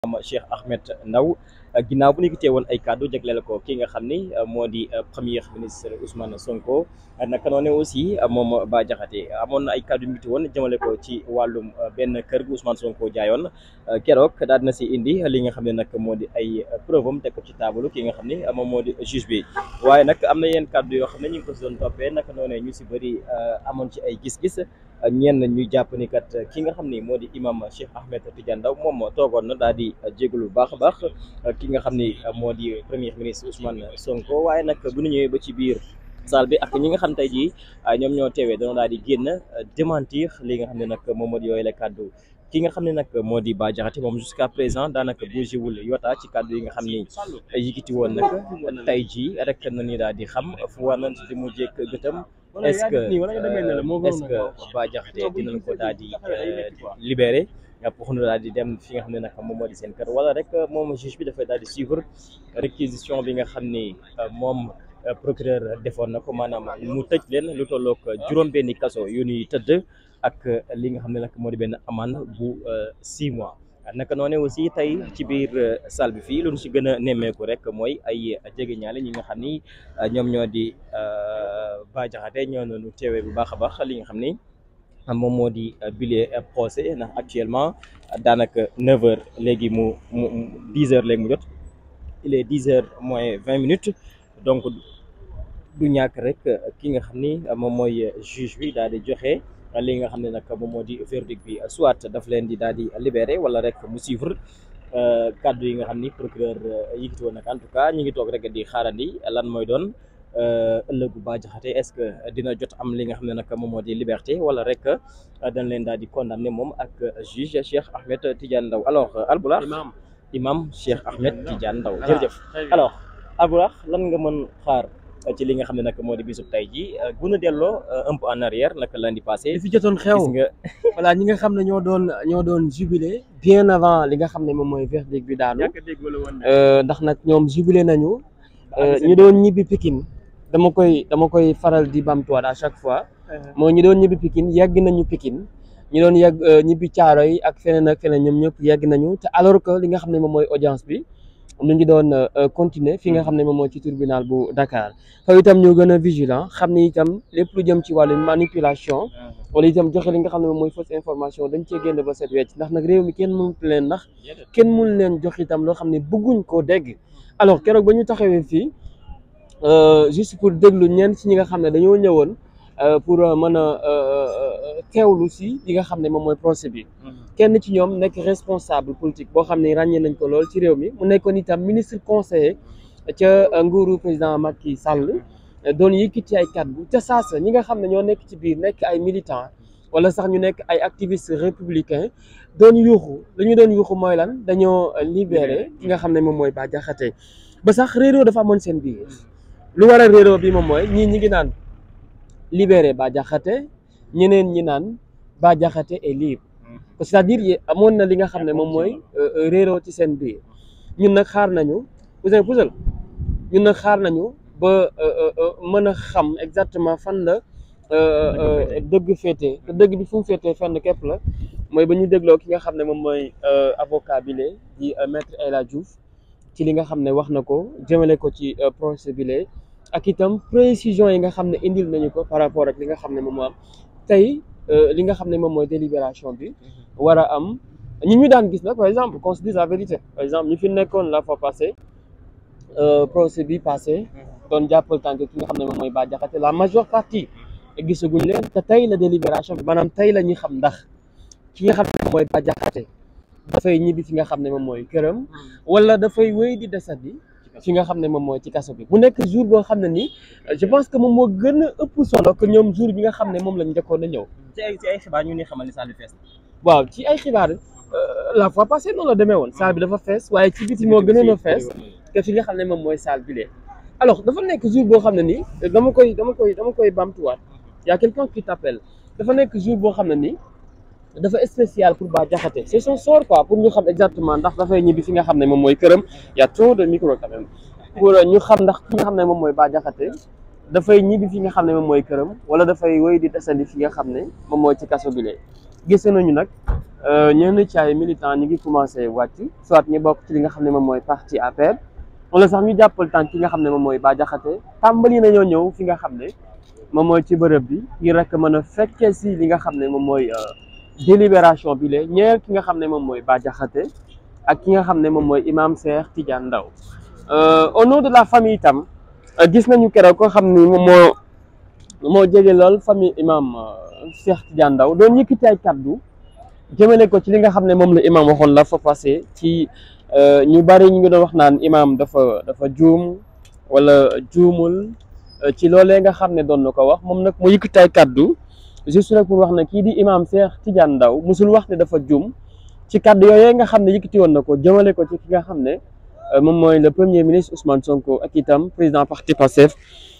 am Cheikh Ahmed Ndaw ginnaaw bu ñu gisee woon ay kàddu jagleel ko ki nga xam ni moo di premier ministre Ousmane Sonko naka noonu aussi moom Bah Diakhaté amoon na ay kàddu yu woon jëmale ko ci wàllum benn kër gu Ousmane Sonko jaayoon keroog daal na si indi li nga xam ne nag moo di ay preuve am teg ko ci taabalu ki nga xam ni moom moo di juge bi waaye nag am na yenn kàddu yoo xam ne ñu ngi ko si doon toppee naka noonu ñu si bëri amoon ci ay gis-gis. ñenn ñu jàpp ni kat ki nga xam ni moo di imam Cheikh Ahmed Tidiane Ndaw moom toogoon na daal di jégalu bu baax a baax ki nga xam ni moo di premier ministre Ousmane Sonko waaye nag bu ñu ñëwee ba ci biir salle bi ak ñi nga xam tey jii ñoom ñoo teewee dañoo daal di génn démentir li nga xam ne nag moom moo di yooyu la kàddu ki nga xam ne nag moo di Bah Diakhaté moom jusqu'à présent daanaka bougéwul yota ci kàddu yi nga xam ni yëkkati woon nag tey jii rek na ni daal di xam fu war nañ di mu jékk gëtam est-ce que est-ce que Bah Diakhaté dinañ ko daal di libéré pour ñu daal di dem fi nga xam ne nag moom moo di seen kër wala rek moom juge bi dafay daal di suivre réquisition bi nga xam ni moom procureur defoon na ko maanaam mu tëj leen lu tollook juróom-benni kaso yu ñuy tëdd ak li nga xam ne nag moo di benn amende bu six mois. naka noonu aussi tey ci biir salle bi fii lu ñu si gën a nemmeeku rek mooy ay jege ñaale ñi nga xam ni ñoom ñoo di Bah Diakhaté ñoo noonu teewee bu baax a baax li nga xam ni moom moo di bile procès ndax actuellement daanaka neuf heures léegi mu mu dix heures léegi mu jot il est dix heures moins vingt minutes donc du ñàkk rek ki nga xam ni moom mooy juge bi daal di joxe. li nga xam ne nag moom moo di verdict bi soit daf leen di daal di libéré wala rek mu suivre kaddu yi nga xam ni procureur yëkkati woon nag en tout cas ñu ngi toog rek di xaarandi lan mooy doon ëllëgu Bah Diakhaté est-ce que dina jot am li nga xam ne nag moom moo di liberté wala rek dañ leen daal di condamné moom ak juge Cheikh Ahmed Tidiane Ndaw alors Albourakh imam Cheikh Ahmed Tidiane Ndaw jërëjëf alors Albourakh lan nga mën xaar ci li nga xam ne nag moo di bisub tey jii bu ñu delloo un peu en arrière naka lundi passé. li fi jotoon xew gis nga. voilà ñi nga xam ne ñoo doon ñoo doon jubilé. bien avant li nga xam ne moom mooy verdict bi daanu. ndax nag ñoom jubilé nañu. ñu doon ñibbi Pikine dama koy dama koy faral di bamtuwaat à chaque fois. moo ñu doon ñibbi Pikine yegg nañu Pikine. ñu doon yegg ñibbi caaro yi ak feneen ak feneen ñoom ñëpp yegg nañu te alors que li nga xam ne moom mooy audience bi. ñu ngi doon continuer fi nga xam ne moom mooy ci tribunal bu Dakar foofu itam ñoo gën a vigilant xam ne itam lépp lu jëm ci wàllu manipulation wala itam joxe li nga xam ne moom mooy fausse information dañ cee génn ba set wecc ndax nag réew mi kenn mënut leen ndax kenn mënu leen jox itam loo xam ne bëgguñ koo dégg alors keroog ba ñu taxawee fii juste pour déglu ñenn ci ñi nga xam ne dañoo ñëwoon pour mën a teewlu si li nga xam ne moom mooy procès bi kenn ci ñoom nekk responsable politique boo xam ne ràññee nañ ko lool ci réew mi mu nekkoon itam ministre conseiller ca nguuru président Macky Sall doon yëkkati ay kàddu ca saasa ñi nga xam ne ñoo nekk ci biir nekk ay militants wala sax ñu nekk ay activistes républicains doon yuuxu lu ñu doon yuuxu mooy lan dañoo libéré ki nga xam ne moom mooy Bah Diakhaté ba sax réeroo dafa amoon seen biir lu war a réeroo bi moom mooy ñii ñi ngi naan libéré Bah Diakhaté ñeneen ñi naan Bah Diakhaté est libre c'est-à-dire amoon na li nga xam ne moom mooy réeroo ci seen biir ñun nag xaar nañu Ouzin Pouzal ñun nag xaar nañu ba mën a xam exactement fan la dëgg féete te dëgg bi fu mu féetee fenn képp la mooy ba ñu dégloo ki nga xam ne moom mooy avocat bi lee di maître El Hadji Diouf ci li nga xam ne wax na ko jëmale ko ci procès bi lee ak itam précision yi nga xam ne indil nañu ko par rapport ak li nga xam ne moom moo am tey li nga xam ne moom mooy délibération bi war a am ñi ñu daan gis nag par exemple qu'on se dise la vérité par exemple ñu fi nekkoon la fois passée procès bi passé doon jàppal tànk ki nga xam ne moom mooy Bah Diakhaté la majeure partie gisaguñ leen te tey la délibération bi maanaam tey la ñuy xam ndax ki nga xam ne moom mooy Bah Diakhaté dafay ñibbi fi nga xam ne moom mooy këram wala dafay wéy di desandi fi nga xam ne moom mooy ci kaso bi bu nekk jour boo xam ne nii je pense que moom moo gën a ëpp solo que ñoom jour bi nga xam ne moom lañ njëkkoon a ñëw. ci ay ci ay xibaar ñu ni xamal ni salle bi fees waaw ci ay xibaar la fois passée noonu la demee woon salle bi dafa fees waaye ci biti moo gënoon a fees que fi nga xam ne moom mooy salle bi lee alors dafa nekk jour boo xam ne nii dama koy dama koy dama koy bamtuwaat y a quelqu'un qui t'appelle dafa nekk jour boo xam ne nii dafa spécial pour Bah Diakhaté c'est son sort quoi pour ñu xam exactement ndax dafay ñibbi fi nga xam ne moom mooy këram y a trop de micro quand même pour ñu xam ndax fi nga xam ne moom mooy Bah Diakhaté dafay ñibbi fi nga xam ne moom mooy këram wala dafay wéy di desandi fi nga xam ne moom mooy ci kaso bi lee gis nañu nag ñenn ci ay militants ñi ngi commencé wàcc soit ñu bokk ci li nga xam ne moom mooy parti APR wala sax ñu jàppal tànk ki nga xam ne moom mooy Bah Diakhaté tàmbali nañoo ñëw fi nga xam ne moom mooy ci bërëb bi ngir rek mën a fekkee si li nga xam ne moom mooy délibération bi lee ñeer ki nga xam ne moom mooy Bah Diakhaté ak ki nga xam ne moom mooy imam Cheikh Tidiane Ndao au nom de la famille itam gis nañu keroog ko xam ni moom moo moo jege lool famille imam Cheikh Tidiane Ndao doon yëkkati ay kaddu jëmale ko ci li nga xam ne moom la imam waxoon la fa passé ci ñu bari ñu ngi doon wax naan imam dafa dafa juum wala juumul ci loolee nga xam ne doon na ko wax moom nag mu yëkkati ay kaddu juste rek pour wax ne kii di imam Cheikh Tidiane Ndao musul wax ne dafa juum ci kaddu yooyee nga xam ne yëkkati woon na ko jëmale ko ci ki nga xam ne moom mooy le premier ministre Ousmane Sonko ak itam président parti Pastef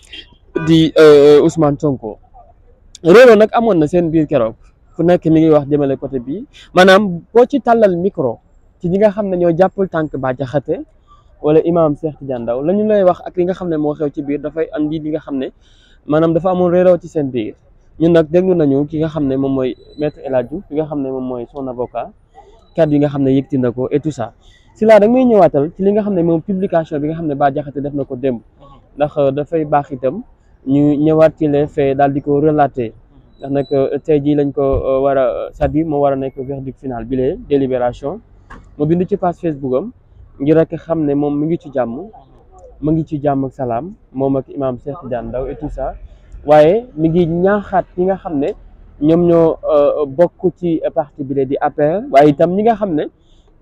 di Ousmane Sonko réeroo nag amoon na seen biir keroog ku nekk mi ngi wax jëmale côté bi maanaam boo ci tàllal micro ci ñi nga xam ne ñoo jàppul tànk Bah Diakhaté wala imam Cheikh Tidiane Ndao la ñu lay wax ak li nga xam ne moo xew ci biir dafay andi li nga xam ne maanaam dafa amoon réeroo ci seen biir ñun nag déglu nañu ki nga xam ne moom mooy maître El Hadj Diouf ki nga xam ne moom mooy son avocat kàddu yi nga xam ne yëkkati na ko et tout ça si laa da ngay ñëwaatal ci li nga xam ne moom publication bi nga xam ne Bah Diakhaté def na ko démb ndax dafay baax itam ñu ñëwaat ci les faits daal di ko relater ndax nag tey jii lañ ko war a c'est-à-dire moo war a nekk verdict final bi lee délibération mu bind ci page Facebook am ngir rek xam ne moom mu ngi ci jàmm mu ngi ci jàmm ak salaam moom ak imam Cheikh Tidiane Ndao et tout ça waaye mi ngi ñaaxaat ñi nga xam ne ñoom ñoo bokk ci parti bi lee di APR waaye itam ñi nga xam ne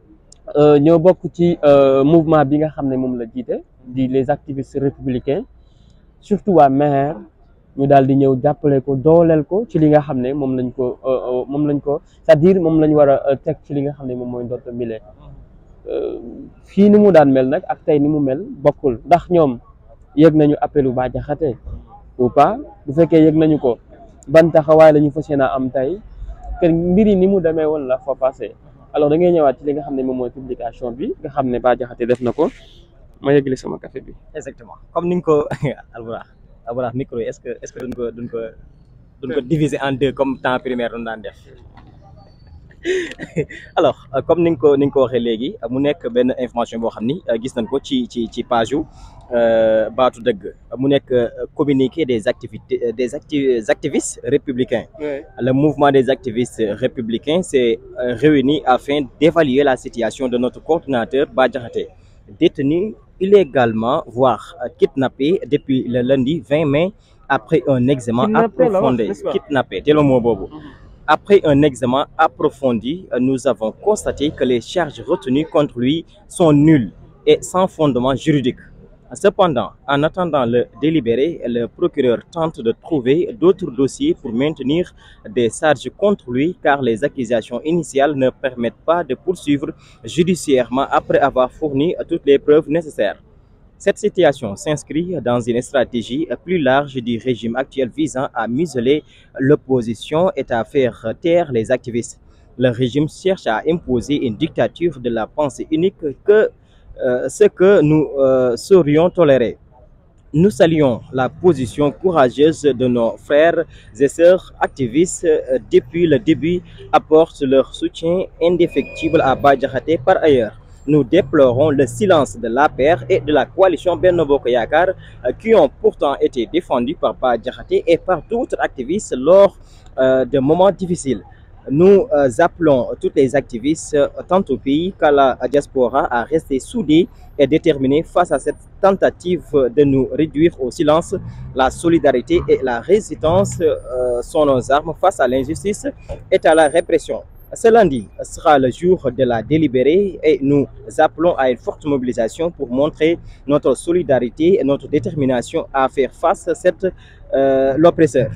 ñoo bokk ci mouvement bi nga xam ne moom la jiite di les activistes républicains surtout waa maire ñu daal di ñëw jàppale ko dooleel ko ci li nga xam ne moom lañ ko moom lañ ko c'est-à-dire moom lañ war a teg ci li nga xam ne moom mooy ndotto mile fii ni mu daan mel nag ak tey ni mu mel bokkul ndax ñoom yëg nañu appelu Bah Diakhaté ou pas bu fekkee yëg nañu ko ban taxawaay la ñu fas yéene am tey que mbir yi ni mu demee woon la fa passé alors da ngay ñëwaat ci li nga xam ne moom mooy publication bi nga xam ne Bah Diakhaté def na ko ma yëgali sama café bi. exactement comme ni nga ko Albourakh Albourakh micro yi est-ce que est-ce que duñ ko duñ ko duñ ko diviser en deux comme temps primaire doon daan def alors comme ni nga ko ni nga ko waxee léegi mu nekk benn information boo xam ni gis nañ ko ci ci ci page yu baatu dëgg mu nekk communiqué des activités des acti activistes républicains le mouvement des activistes républicains s'est réuni afin d'évaluer la situation de notre coordinateur Bah Diakhaté détenu illégalement voire kidnappé depuis le lundi 20 mai après un examen approfondi kidnappé te le mot boobu après un examen approfondi nous avons constaté que les charges retenues contre lui sont nulles et sans fondement juridique Cependant, en attendant le délibéré, le procureur tente de trouver d'autres dossiers pour maintenir des charges contre lui car les accusations initiales ne permettent pas de poursuivre judiciairement après avoir fourni toutes les preuves nécessaires. Cette situation s'inscrit dans une stratégie plus large du régime actuel visant à museler l'opposition et à faire taire les activistes. Le régime cherche à imposer une dictature de la pensée unique que euh, ce que nous euh, saurions tolérer. Nous saluons la position courageuse de nos frères et sœurs activistes euh, depuis le début, apportent leur soutien indéfectible à Bah Diakhaté. Par ailleurs, nous déplorons le silence de l'APR et de la coalition Benno Bokk Yakaar qui ont pourtant été défendus par Bah Diakhaté et par d'autres activistes lors de moments difficiles. Nous euh, appelons tous les activistes, euh, tant au pays qu'à la diaspora, à rester soudés et déterminés face à cette tentative de nous réduire au silence. La solidarité et la résistance euh, sont nos armes face à l'injustice et à la répression. Ce lundi sera le jour de la délibérée et nous appelons à une forte mobilisation pour montrer notre solidarité et notre détermination à faire face à cette l'oppresseur.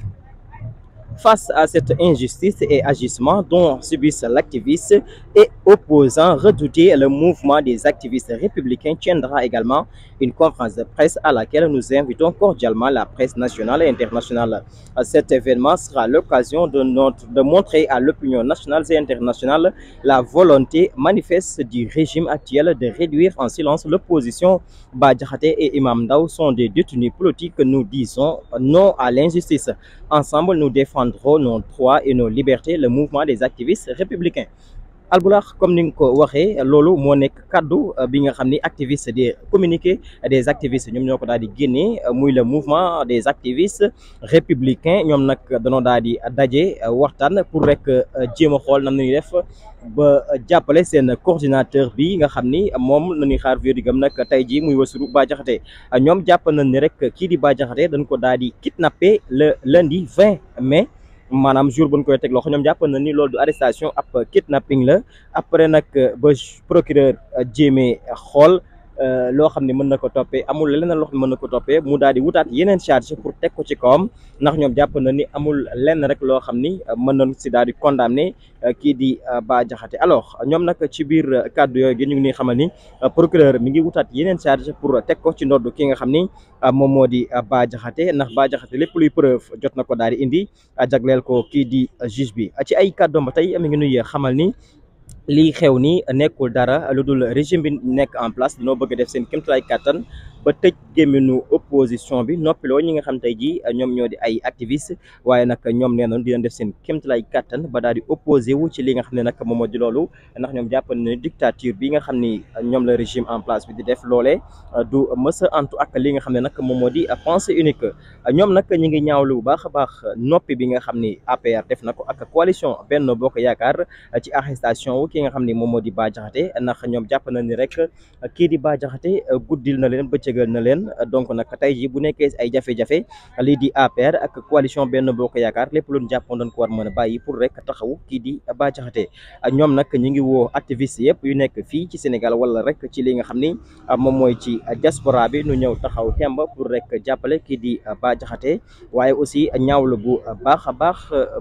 Face à cette injustice et agissement dont subissent l'activiste et opposant redouté, le mouvement des activistes républicains tiendra également une conférence de presse à laquelle nous invitons cordialement la presse nationale et internationale. Cet événement sera l'occasion de, notre, de montrer à l'opinion nationale et internationale la volonté manifeste du régime actuel de réduire en silence l'opposition. Bah Diakhaté et Imam Ndao sont des détenus politiques. Nous disons non à l'injustice. ensemble nous défendrons nos droits et nos libertés le mouvement des activistes républicains Albourakh comme ni nga ko waxee loolu moo nekk kaddu bi nga xam ni activiste des communiqué des activistes ñoom ñoo ko daal di génnee muy le mouvement des activistes républicains ñoom nag danoo daal di daje waxtaan pour rek jéem a xool nan la ñuy def ba jàppale seen coordinateur bi nga xam ni moom la ñuy xaar verdigam nag tey jii muy Bassirou Bah Diakhaté ñoom jàpp nañ ni rek kii di Bah Diakhaté dañ ko daal di kidnappé le lundi 20 mai. maanaam jour bu ñu koy teg loxo ñoom jàpp na ni loolu du arrestation ab kidnapping la après nag ba procureur jéemee xool loo xam ne mën na ko toppee amul leneen loo xam ne mën na ko toppee mu daal di wutaat yeneen charge pour teg ko ci kawam ndax ñoom jàpp na ni amul lenn rek loo xam ni mën nañu si daal di condamné kii di Bah Diakhaté alors ñoom nag ci biir kàddu yooyu gi ñu ngi nii xamal ni procureur mi ngi wutaat yeneen charge pour teg ko ci ndodd ki nga xam ni moom moo di Bah Diakhaté ndax Bah Diakhaté lépp luy preuve jot na ko daal di indi jagleel ko kii di juge bi ci ay kàddoom ba tey mi ngi nuy xamal ni lii xew ni nekkul dara lu dul régime bi nekk en place dañoo bëgg def seen kéemtalaay kàttan ba tëj gémminu opposition bi noppiloo ñi nga xam tey jii ñoom ñoo di ay activiste waaye nag ñoom nee nañu dinañ def seen kéemtalaay kàttan ba daal di opposé wu ci li nga xam ne nag moom moo di loolu ndax ñoom jàpp ne dictature bi nga xam ni ñoom la régime en place bi di def loolee du mës a antu ak li nga xam ne nag moom moo di pensée unique ñoom nag ñi ngi ñaawlu bu baax a baax noppi bi nga xam ni APR def na ko ak coalition Benno Bokk Yaakaar ci arrestation wu ki nga xam ni moom moo di Bah Diakhaté ndax ñoom jàpp na ni rek kii di Bah Diakhaté guddil na leen bëccëgal na leen donc nag tey jii bu nekkee ay jafe-jafe lii di APR ak coalition Benno Bokk Yaakaar lépp lu ñu jàppoon doon ko war mën a bàyyi pour rek taxaw kii di Bah Diakhaté ñoom nag ñu ngi woo activiste yëpp yu nekk fii ci Sénégal wala rek ci li nga xam ni moom mooy ci diaspora bi nu ñëw taxaw temb pour rek jàppale kii di Bah Diakhaté waaye aussi ñaawlu bu baax a baax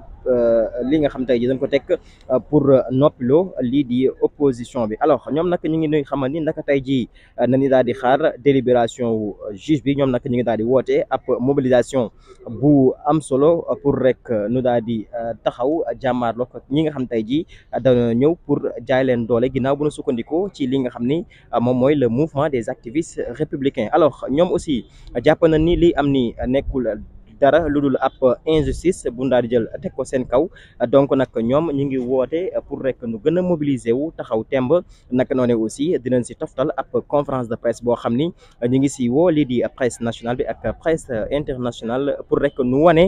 li nga xam tey ji dañ ko teg pour noppiloo lii di opposition bi alors ñoom nag ñu ngi nuy xamal ni naka tey jii nañu daal di xaar délibération wu juge bi ñoom nag ñu ngi daal di woote ab mobilisation bu am solo pour rek nu daal di taxaw jàmmaarloo ak ñi nga xam tey jii dana ñëw pour jaay leen doole ginnaaw bu nu sukkandikoo ci li nga xam ni moom mooy le mouvement des activistes républicains alors ñoom aussi jàpp na ni li am ni nekkul dara lu dul ab injustice bu daal di jël teg ko seen kaw donc nag ñoom ñu ngi woote pour rek nu gën a mobiliser wu taxaw temb naka noonu aussi dinañ si toftal ab conférence de presse boo xam ni ñu ngi si woo lii di presse nationale bi ak presse internationale pour rek nu wane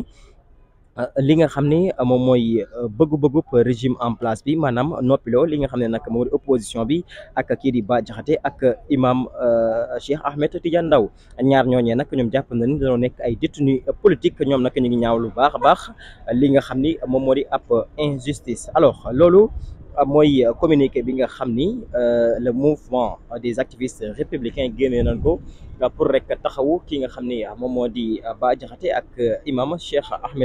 li nga xam ni moom mooy bëggu-bëggub régime en place bi maanaam noppiloo li nga xam ne nag moo di opposition bi ak kii di Bah Diakhaté ak imam Cheikh Ahmed Tidiane Ndao ñaar ñooñee nag ñoom jàpp na ni dañoo nekk ay détenus politique ñoom nag ñu ngi ñaaw lu baax a baax li nga xam ni moom moo di ab injustice alors loolu mooy communiqué bi nga xam ni le mouvement des activistes républicains génnee nañ ko pour rek taxawu ki nga xam ni moom moo di Bah Diakhaté ak imam Cheikh Ahmed